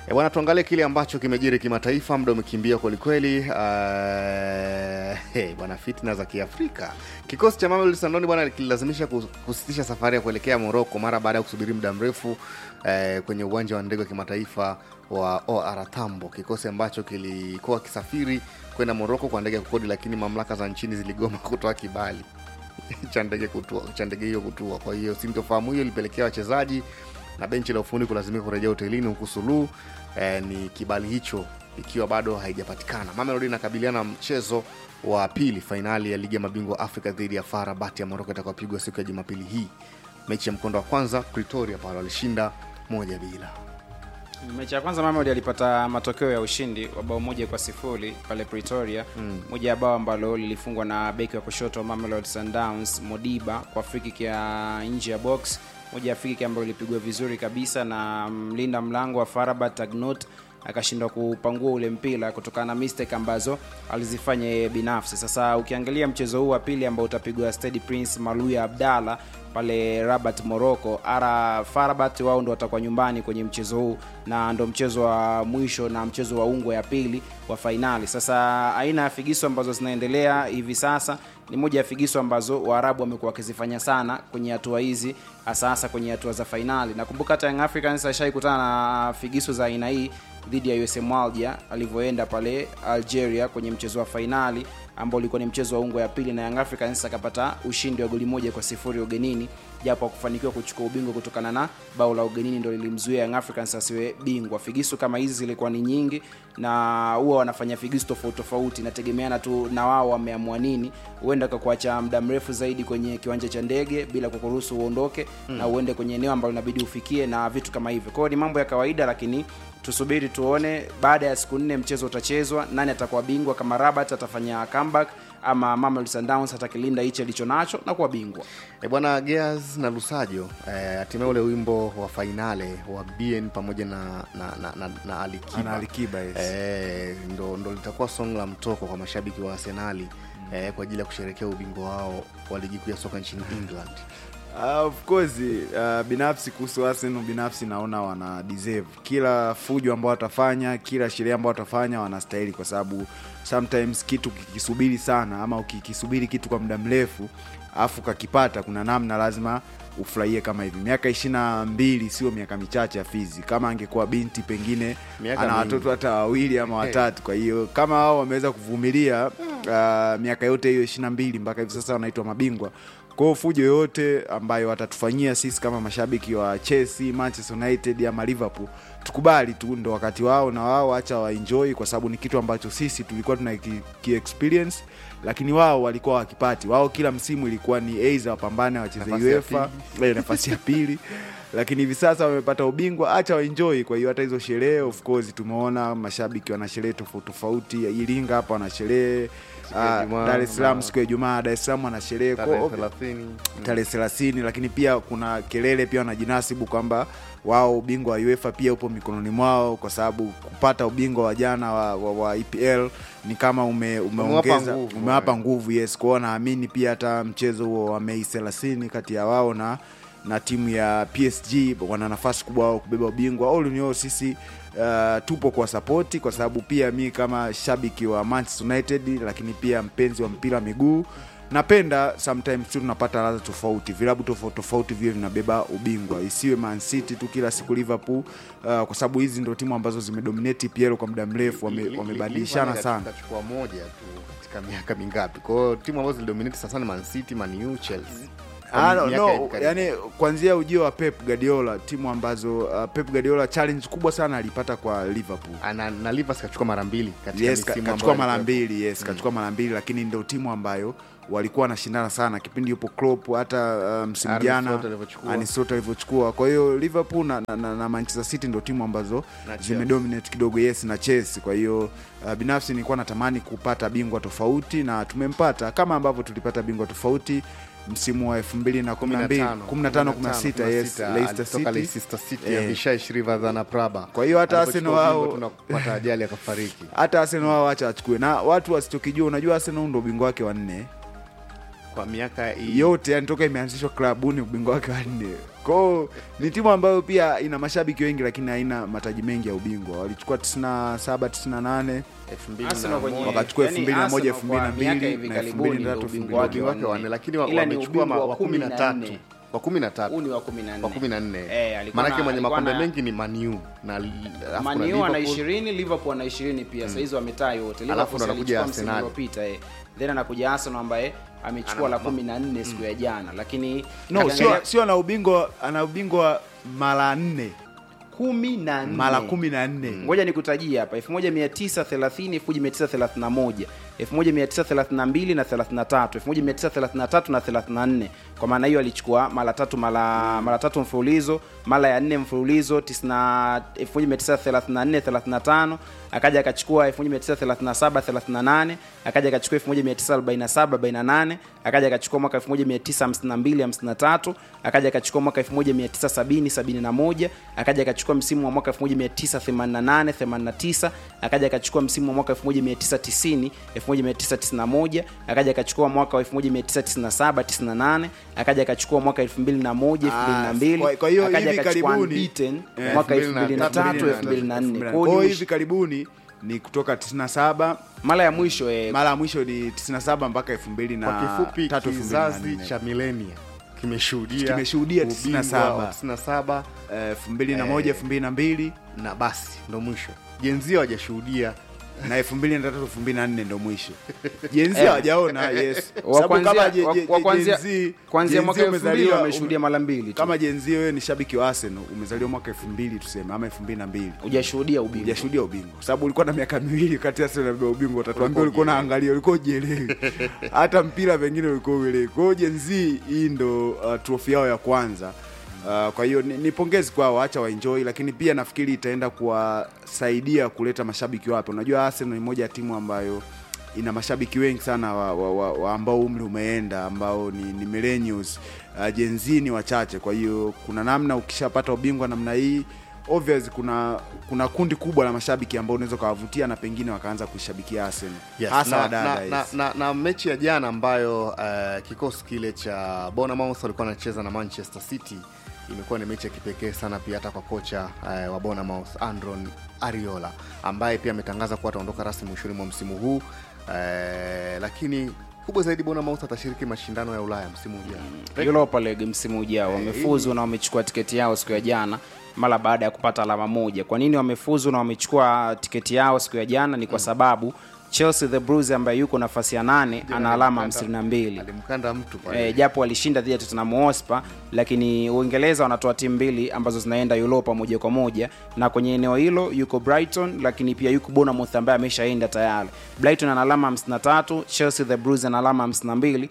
E bwana, tuangalie kile ambacho kimejiri kimataifa. Muda umekimbia kwelikweli. Uh, hey, bwana, fitna za Kiafrika. Kikosi cha Mamelodi Sundowns bwana kililazimisha kus- kusitisha safari ya kuelekea Morocco mara baada ya kusubiri muda mrefu eh, kwenye uwanja wa ndege wa kimataifa wa OR Tambo, kikosi ambacho kilikuwa kisafiri kwenda Morocco kwa ndege ya kukodi, lakini mamlaka za nchini ziligoma kutoa kibali cha ndege kutua cha ndege hiyo kutua. Kwa hiyo sintofahamu hiyo ilipelekea wachezaji na benchi la ufundi kulazimika kurejea hotelini, huku suluhu eh, ni kibali hicho ikiwa bado haijapatikana. Mamelodi inakabiliana na mchezo wa pili fainali ya ligi ya mabingwa Afrika dhidi ya FAR Rabat ya Moroko itakayopigwa siku ya Jumapili hii. Mechi ya mkondo wa kwanza Pretoria pale walishinda moja bila. mechi ya kwanza Mamelodi alipata matokeo ya ushindi wa bao moja kwa sifuri pale Pretoria mm. moja ya bao ambalo lilifungwa na beki wa kushoto wa Mamelodi Sundowns Modiba kwa free kick ya nje ya box moja ya free kick ambayo ilipigwa vizuri kabisa na mlinda mlango wa Farabat Agnot akashindwa kupangua ule mpira kutokana na mistake ambazo alizifanya yeye binafsi. Sasa ukiangalia mchezo huu wa pili ambao utapigwa Stade Prince Maluya Abdalla pale Rabat Morocco, ara Farabat wao ndo watakuwa nyumbani kwenye mchezo huu na ndo mchezo wa mwisho na mchezo wa ungwe ya pili wa fainali. Sasa aina ya figiso ambazo zinaendelea hivi sasa ni moja ya figiso ambazo Waarabu wamekuwa wakizifanya sana kwenye hatua hizi, hasa hasa kwenye hatua za fainali. Nakumbuka hata Young Africans ashaikutana na figiso za aina hii dhidi ya USM Alger alivyoenda pale Algeria kwenye mchezo wa fainali ambao ulikuwa ni mchezo wa ungo ya pili, na Young Africans akapata ushindi wa goli moja kwa sifuri ugenini, japo hakufanikiwa kuchukua ubingwa kutokana na bao la ugenini ndo lilimzuia Young Africans asiwe bingwa. Figisu kama hizi zilikuwa ni nyingi, na huwa wanafanya figisu tofauti tofauti, inategemeana tu na wao wameamua nini. Huenda kakuacha muda mrefu zaidi kwenye kiwanja cha ndege bila kukuruhusu uondoke mm. na uende kwenye eneo ambalo inabidi ufikie na vitu kama hivyo. Kwa hiyo ni mambo ya kawaida, lakini tusubiri tuone baada ya siku nne mchezo utachezwa nani atakuwa bingwa kama rabat atafanya comeback ama Mamelodi Sundowns atakilinda hichi alicho nacho na kuwa bingwa E bwana Gears na Lusajo eh, hatimaye ule wimbo wa fainale wa BN pamoja na na, na, na, na Alikiba, Ana Alikiba, yes. eh, ndo, ndo litakuwa song la mtoko kwa mashabiki wa Arsenali eh, kwa ajili ya kusherekea ubingwa wao wa ligi kuu ya soka nchini England. Uh, of course uh, binafsi kuhusu Arsenal binafsi naona wana deserve kila fujo ambao watafanya, kila sherehe ambao watafanya wanastahili, kwa sababu sometimes kitu kikisubiri sana ama ukikisubiri kitu kwa muda mrefu afu kakipata, kuna namna lazima ufurahie kama hivi. Miaka ishirini na mbili sio miaka michache ya Fizi. Kama angekuwa binti pengine Miaka ana mingi. watoto hata wawili ama watatu. Kwa hiyo kama wao wameweza kuvumilia uh, miaka yote hiyo ishirini na mbili mpaka hivi sasa wanaitwa mabingwa kwa hiyo fujo yoyote ambayo watatufanyia sisi kama mashabiki wa Chelsea, Manchester United ama Liverpool, tukubali tu, ndo wakati wao na wao acha waenjoy, kwa sababu ni kitu ambacho sisi tulikuwa tuna ki, ki experience, lakini wao walikuwa wakipati. Wao kila msimu ilikuwa ni aidha wapambane wacheze Nafasi ya UEFA eh, nafasi ya pili lakini hivi sasa wamepata ubingwa, acha waenjoy. Kwa hiyo hata hizo sherehe, of course, tumeona mashabiki wana sherehe tofauti tofauti. Iringa hapa wana sherehe ya ah, Ijumaa, Dar es Salaam na- siku ya Ijumaa, Dar es Salaam wana sherehe Tarehe Kwa- 30. tarehe thelathini lakini pia kuna kelele pia wanajinasibu kwamba wao ubingwa wa UEFA pia upo mikononi mwao, kwa sababu kupata ubingwa wa jana wa, wa, wa EPL ni kama ume, umeongeza nguvu, umewapa eh. nguvu yes. Kwao naamini pia hata mchezo huo wa Mei thelathini kati ya wao na na timu ya PSG wana nafasi kubwa wao kubeba ubingwa. All in all sisi uh, tupo kwa sapoti, kwa sababu pia mi kama shabiki wa Manchester United, lakini pia mpenzi wa mpira wa miguu napenda sometimes tu tunapata ladha tofauti, vilabu tofauti tofauti vile vinabeba ubingwa, isiwe Man City tu kila siku Liverpool, uh, kwa sababu hizi ndo timu ambazo zimedominate EPL kwa muda mrefu, wame- Li- li- wamebadilishana Liverpool sana. Kachukua moja tu katika miaka mingapi? Kwa hiyo timu ambazo zilidominate sasa ni Man City, Man U, Chelsea. Kwa Ah, no, miaka ya no, karibu. yani kuanzia ujio wa Pep Guardiola, timu ambazo uh, Pep Guardiola challenge kubwa sana alipata kwa Liverpool. Ana- na Livers kachukua mara mbili katika Yes, ka- misimu kachukua ambayo mara alikuwa- mbili yes, kachukua mara mbili, lakini ndio timu ambayo walikuwa wanashindana sana kipindi yupo Klopp, hata uh, msimu Arne jana Slot alivyochukua. Arne Slot alivyochukua. Kwa hiyo Liverpool na, na, na, na Manchester City ndio timu ambazo Na Chelsea. zimedominate kidogo, yes, na Chelsea. Kwa hiyo uh, binafsi nilikuwa natamani kupata bingwa tofauti na tumempata kama ambavyo tulipata bingwa tofauti msimu wa 2012 15 16 yes Leicester alitoka City Leicester City Eh. Avishai Shrivadhana Prabha. Kwa hiyo hata Alipochukua Arsenal ubingwa wao- tu na kupata ajali akafariki. hata Arsenal wao wacha wachukue, na watu wasichokijua, unajua Arsenal ndo ubingwa wake wa nne kwa miaka hii yote, yani toka imeanzishwa klabuni ubingwa wake wa nne. kwao ni timu ambayo pia ina mashabiki wengi lakini haina mataji mengi ya ubingwa walichukua 97 98 Arsenal kwenye- wakachukua yani 2001, Arsenal kwa 2002, miaka hivi na karibuni 2003, ndio ubingwa wake wake wa wanne nne. lakini wa- Ila ni wamechukua ubingwa ma- wa wa kumi na kumi na tatu nne. wa kumi na tatu Huu ni wa kumi na nne. wa kumi na nne Eh, alikuwa maanake na- mwenye alikuwa makombe na- mengi ni maniu na alafu kuna Man U ana Liverpool. ishirini liverpool ana ishirini pia sahizi wametaa yote Alafu Liverpool ndo anakuja alichukua msimu Arsenal. uliopita eh. then anakuja arsenal ambaye amechukua la kumi na nne siku ya jana lakini no katika- sio sio ana ubingwa ana ubingwa mara nne kumi na nne mara kumi na nne ngoja nikutajie hapa 1930 1931 1932 na 33 1933 na 34 kwa maana hiyo alichukua mara tatu mara mara tatu mfululizo mara ya nne mfululizo 90 1934 35 akaja akachukua 1937 38 akaja akachukua 1947 48 akaja akachukua mwaka 1952 53 akaja akachukua mwaka 1970 71 akaja akachukua msimu wa mwaka 1988 89 akaja akachukua msimu wa mwaka 1990 1991 akaja akachukua mwaka wa 1997 98 akaja akachukua mwaka 2001 Ah, 2002 kwa- kwa hiyo akaja hivi akachukua karibuni- unbeaten Eh, mwaka 2003, 2003 2004 Kwa hiyo kwao ni hivi karibuni ni kutoka 97 mara ya mwisho eh, mara ya mwisho ni 97 mpaka 2000 na kwa kifupi tatu, kizazi 2004. cha milenia kimeshuhudia Kimeshuhudia ubingwa 97. wa 97 Eh, 2001 2002 na basi ndo mwisho jenzia hawajashuhudia na 2003 2004 ndo mwisho jenzi Eh. hawajaona yes wa Sababu kwanzia- kama je- wa- je- wa kwanzia- Gen Z- kwanzia Gen Z mwaka elfu mbili umezaliwa- wameshuhudia mara mbili tu. kama jenzi wewe ni shabiki wa Arsenal umezaliwa mwaka 2000 tuseme ama 2002 hujashuhudia ubingwa hujashuhudia ubingwa kwa sababu ulikuwa na miaka miwili kati ya Arsenal na Beba ubingwa utatuambia ulikuwa unaangalia ulikuwa ujielewi hata mpira pengine ulikuwa uelewi kwa hiyo Gen Z hii ndo uh, trophy yao ya kwanza Uh, kwa hiyo ni, ni pongezi kwao, acha waenjoy, lakini pia nafikiri itaenda kuwasaidia kuleta mashabiki wapya. Unajua Arsenal ni moja ya timu ambayo ina mashabiki wengi sana wa, wa, wa, wa ambao umri umeenda ambao ni, ni millennials uh, Gen Z ni wachache. Kwa hiyo kuna namna ukishapata ubingwa namna hii obvious kuna kuna kundi kubwa la mashabiki ambao unaweza ukawavutia na pengine wakaanza kuishabikia Arsenal Yes, hasa na, wadada na, na, yes. na, na mechi ya jana ambayo uh, kikosi kile cha Bournemouth walikuwa wanacheza na Manchester City imekuwa ni mechi ya kipekee sana pia hata kwa kocha uh, wa Bournemouth Andron Ariola ambaye pia ametangaza kuwa ataondoka rasmi mwishoni mwa msimu huu uh, lakini kubwa zaidi Bournemouth atashiriki mashindano ya Ulaya msimu ujao. Europa League msimu ujao wamefuzu na wamechukua tiketi yao siku ya jana mara baada ya kupata alama moja. Kwa nini wamefuzu na wamechukua tiketi yao siku ya jana? Ni kwa sababu Chelsea the Blues ambaye yuko nafasi ya nane ana alama hamsini na mbili Alimkanda mtu pale. e, japo walishinda dhidi ya Tottenham Hotspur, lakini Uingereza wanatoa timu mbili ambazo zinaenda Europa moja kwa moja, na kwenye eneo hilo yuko Brighton, lakini pia yuko Bournemouth ambaye ameshaenda tayari. Brighton ana alama 53, Chelsea the Blues ana alama 52.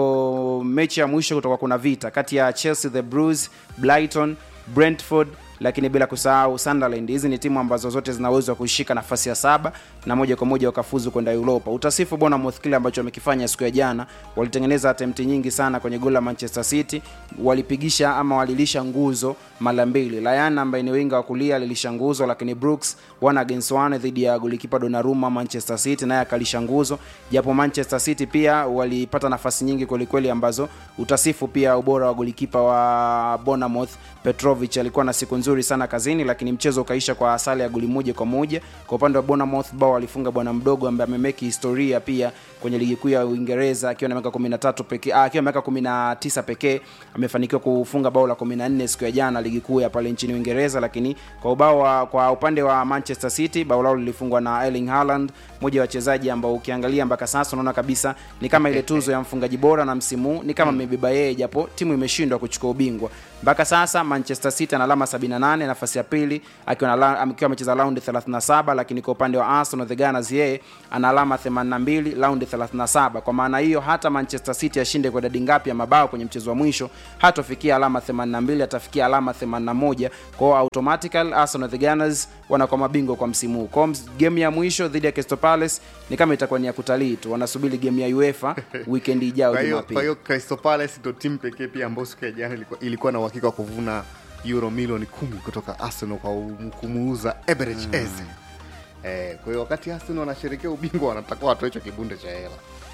Kwa mechi ya mwisho kutoka kuna vita kati ya Chelsea the Blues, Brighton, Brentford lakini bila kusahau Sunderland. Hizi ni timu ambazo zote zina uwezo wa kushika nafasi ya saba na moja kwa moja wakafuzu kwenda Europa. Utasifu Bournemouth kile ambacho wamekifanya siku ya jana, walitengeneza attempt nyingi sana kwenye goli la Manchester City, walipigisha ama walilisha nguzo mara mbili. Ryan ambaye ni winga wa kulia alilisha nguzo, lakini Brooks one against one dhidi ya golikipa Donnarumma Manchester City naye akalisha nguzo, japo Manchester City pia walipata nafasi nyingi kwelikweli ambazo utasifu pia ubora wa golikipa wa Bournemouth Petrovic alikuwa na siku nzuri sana kazini, lakini mchezo ukaisha kwa sare ya goli moja kwa moja. Kwa upande wa Bournemouth bao alifunga bwana mdogo ambaye amemeki historia pia kwenye ligi kuu ya Uingereza akiwa na miaka 13 pekee, ah, akiwa na miaka 19 pekee amefanikiwa kufunga bao la 14 siku ya jana ligi kuu ya pale nchini Uingereza. Lakini kwa ubao wa, kwa upande wa Manchester City bao lao lilifungwa na Erling Haaland, mmoja wa wachezaji ambao ukiangalia mpaka sasa unaona kabisa ni kama ile tuzo ya mfungaji bora na msimu huu ni kama amebeba yeye, japo timu imeshindwa kuchukua ubingwa mpaka sasa. Manchester City ana alama 78, nafasi ya pili akiwa na akiwa amecheza raundi 37, lakini kwa upande wa Arsenal the Gunners yeye ana alama 82, raundi 37. Kwa maana hiyo hata Manchester City ashinde kwa idadi ngapi ya mabao kwenye mchezo wa mwisho hatofikia alama 82, atafikia alama 81. Kwa hiyo automatically Arsenal the Gunners wanakuwa mabingwa kwa msimu huu. Kwa game ya mwisho dhidi ya Crystal Palace ni kama itakuwa ni ya kutalii tu, wanasubiri game ya UEFA weekend ijayo Kwa hiyo Jumapili. kwa hiyo Crystal Palace ndio timu pekee pia ambayo siku ya jana ilikuwa, ilikuwa na uhakika wa kuvuna euro milioni kumi kutoka Arsenal kwa um- kumuuza Eberechi Eze. Eh, kwa hiyo wakati Arsenal wanasherehekea ubingwa wanatakiwa watoe hicho kibunde cha hela.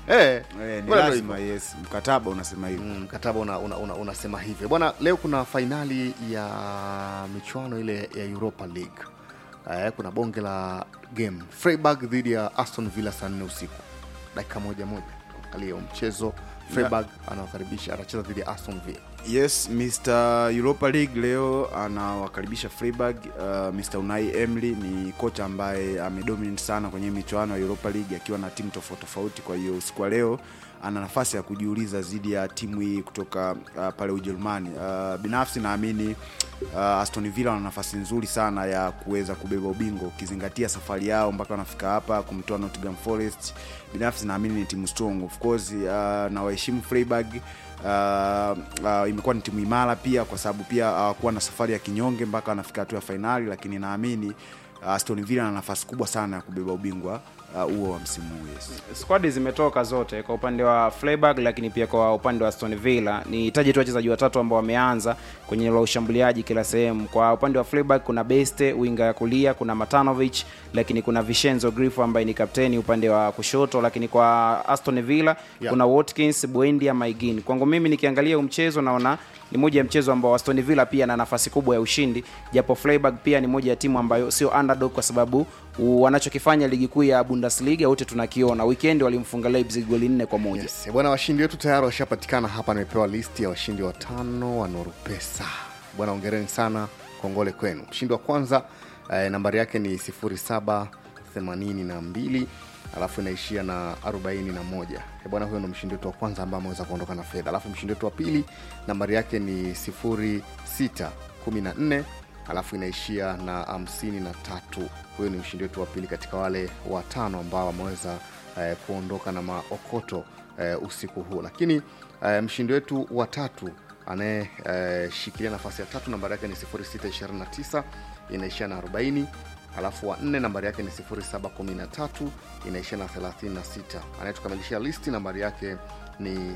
eh, Eh, ni bwana, ndio lazima yes mkataba unasema hivyo Mm, mkataba una, una, una, unasema hivyo bwana leo kuna fainali ya michuano ile ya europa league eh, kuna bonge la game freiburg dhidi ya aston villa saa nne usiku dakika moja moja angalia huo mchezo freiburg anawakaribisha anacheza dhidi ya aston villa yes mr europa league leo anawakaribisha freiburg uh, mr unai emly ni kocha ambaye amedominate sana kwenye michuano ya europa league akiwa na timu tofauti tofauti kwa hiyo usiku wa leo ana nafasi ya kujiuliza dhidi ya timu hii kutoka uh, pale ujerumani uh, binafsi naamini uh, aston villa wana nafasi nzuri sana ya kuweza kubeba ubingwa ukizingatia safari yao mpaka wanafika hapa kumtoa nottingham forest binafsi naamini ni timu strong of course uh, na waheshimu freiburg uh, uh, imekuwa ni timu imara pia kwa sababu pia hawakuwa na safari ya kinyonge mpaka wanafika hatua ya fainali lakini naamini uh, aston villa na nafasi kubwa sana ya kubeba ubingwa uh, huo wa msimu huu yes. squad zimetoka zote kwa upande wa Freiburg lakini pia kwa upande wa Aston Villa. Ni taji tu wachezaji watatu ambao wameanza kwenye eneo la ushambuliaji kila sehemu. Kwa upande wa Freiburg kuna Beste winga ya kulia, kuna Matanovic, lakini kuna Vincenzo Grifo ambaye ni kapteni upande wa kushoto, lakini kwa Aston Villa Yeah. kuna Watkins, Buendia, Maigin. Kwangu mimi nikiangalia huu mchezo naona ni moja ya mchezo ambao Aston Villa pia na nafasi kubwa ya ushindi, japo Freiburg pia ni moja ya timu ambayo sio underdog kwa sababu u- wanachokifanya ligi kuu ya Bundesliga wote tunakiona. Weekend walimfunga Leipzig goli nne kwa moja. yes. bwana washindi wetu tayari washapatikana hapa nimepewa listi ya washindi watano wa norupesa bwana ongereni sana kongole kwenu mshindi wa kwanza eh, nambari yake ni 0782 alafu inaishia na 41 Eh, bwana huyo ndo mshindi wetu wa kwanza ambaye ameweza kuondoka na fedha alafu mshindi wetu wa pili nambari yake ni 0614 alafu inaishia na 53 huyo ni mshindi wetu wa pili katika wale watano ambao wameweza eh, kuondoka na maokoto eh, usiku huu lakini eh, mshindi wetu wa tatu anayeshikilia eh, nafasi ya tatu nambari yake ni 0629 inaishia na 40 alafu wa nne nambari yake ni 0713 inaishia na 36 anayetukamilishia listi nambari yake ni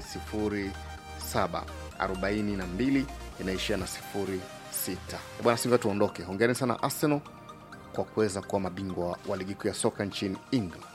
0742 inaishia na 06 bwana singa tuondoke hongereni sana arsenal kwa kuweza kuwa mabingwa wa ligi kuu ya soka nchini england